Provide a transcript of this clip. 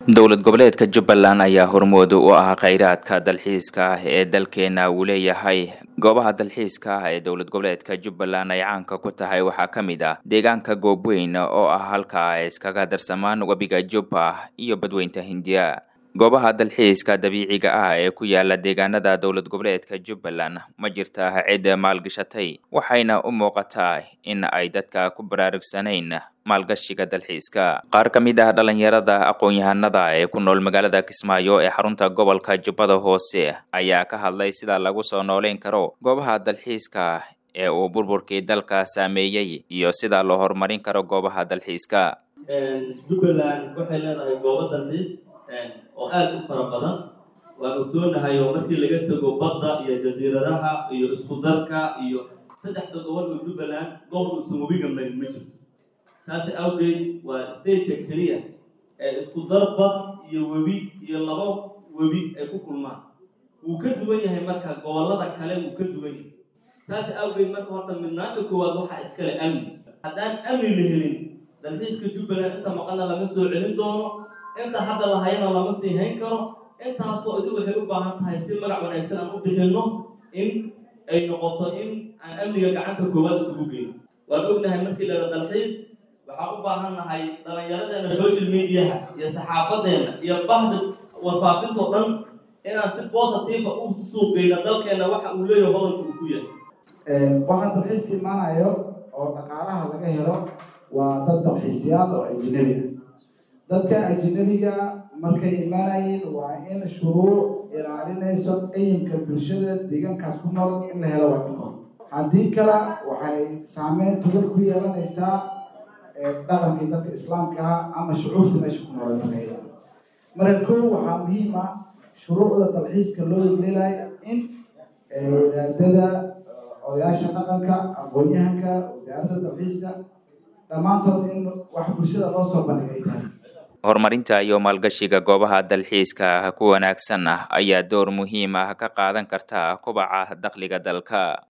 dowlad goboleedka jubbaland ayaa hormooda u ah kheyraadka dalxiiska ah ee dalkeena uu leeyahay goobaha dalxiiska ah ee dowlad goboleedka jubbaland ay caanka ku tahay waxaa ka mid ah deegaanka goobweyn oo ah halka ay iskaga darsamaan webiga jubba iyo badweynta hindiya goobaha dalxiiska dabiiciga ah ee ku yaala deegaanada dowlad goboleedka jubbaland ma jirta cid maalgashatay waxayna u muuqataa in ay dadka ku baraarugsanayn maalgashiga dalxiiska qaar ka mid ah dhalinyarada aqoon-yahanada ee ku nool magaalada kismaayo ee xarunta gobolka jubbada hoose ayaa ka hadlay sida lagu soo nooleyn karo goobaha dalxiiska ee uu burburkii dalka saameeyey iyo sida loo horumarin karo goobaha dalxiiska jubbaland waxay leedahay goobo dalxiis oo aada u fara badan waan ogsoonahay oo markii laga tego badda iyo jasiiradaha iyo isku darka iyo saddexda gobol oo jubbaland gobol uusan webiga marin ma jirto saas awgeed waa stateka keliya ee isku dar bad iyo webi iyo labo webi ay ku kulmaan wuu ka duwan yahay marka gobollada kale wuu ka duwan yahay saas awgeed marka horta midnaanta koowaad waxaa iskale amni haddaan amni la helin dalxiiska jubbaland inta maqana lama soo celin doono inta hadda lahayana lama sii hayn karo intaasoo idin waxay u baahan tahay si magac wanaagsan aan u bixinno in ay noqoto in aan amniga gacanta koowaad isugu geyno waan ognahay markii lada dalxiis waxaan u baahan nahay dhallinyaradeena social mediaha iyo saxaafadeena iyo bahda warfaafintoo dhan inaan si positiifa u suuqgeyno dalkeena waxa uu leeyahay hodanka uu ku yahay waxaa dalxiiska imaanayo oo dhaqaalaha laga helo waa dad dalxiisyaal oo ajnabi ah dadka ajnabiga markay imaanayeen waa in shuruuc ilaalinayso qiyimka bulshada deegaankaas ku nool in la helo waa dhaqan haddii kale waxay saameyn togan ku yeelanaysaa dhaqankii dadka islaamka ah ama shucuurta meesha ku nool markayda marka kow waxaa muhiim ah shuruucda dalxiiska loo yeelaayo in wadaadada odayaasha dhaqanka aqoon-yahanka wasaaradda dalxiiska dhammaantood in wax bulshada loo soo bandhigay tahay horumarinta iyo maalgashiga goobaha dalxiiska ku wanaagsan ah ayaa door muhiim ah ka qaadan karta kubaca dakhliga dalka